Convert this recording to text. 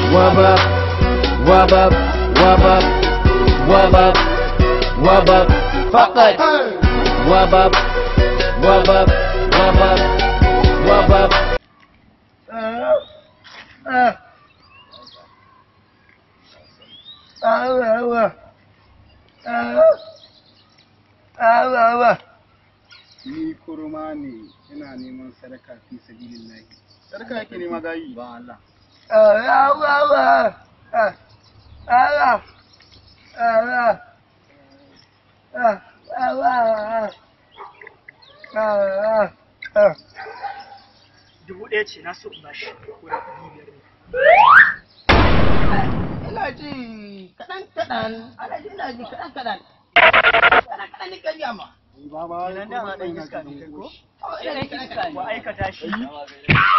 wub up, wub up, wub up, wub up, wub up, فقط wub up, wub up, wub up, wub up. ni kurma ne ina neman sadaka fi sabilillahi sadaka yake nema gayi ba Allah dubu ɗaya ce na so in bashi ko da ɗari biyar ne ina ji kaɗan kaɗan ana ji ina ji kaɗan kaɗan kaɗan kaɗan ni kariya ma ba ba nan da ma ɗan iska ne kai ko ina ji kaɗan ku aikata shi